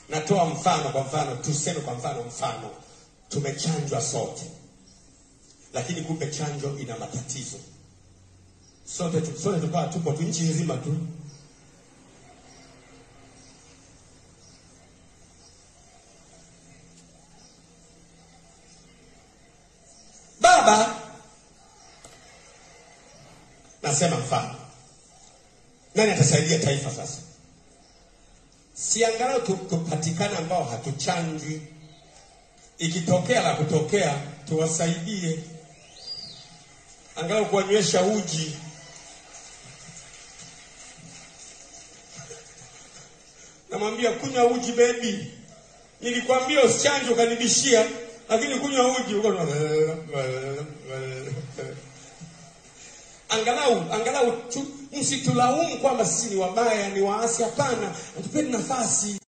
Natoa mfano, kwa mfano tuseme, kwa mfano, mfano tumechanjwa sote, lakini kumbe chanjo ina matatizo. Sote tu- sote tukawa tupo tu nchi nzima tu baba, nasema mfano, nani atasaidia taifa sasa? Si angalau tu- tupatikane ambao hatuchanjwi, ikitokea la kutokea tuwasaidie, angalau kuwanywesha uji. Namwambia kunywa uji bebi, nilikwambia usichanjwe ukanibishia, lakini kunywa uji uko angalau angalau tu, msitulaumu kwamba sisi ni wabaya, ni waasi. Hapana, tupeni nafasi.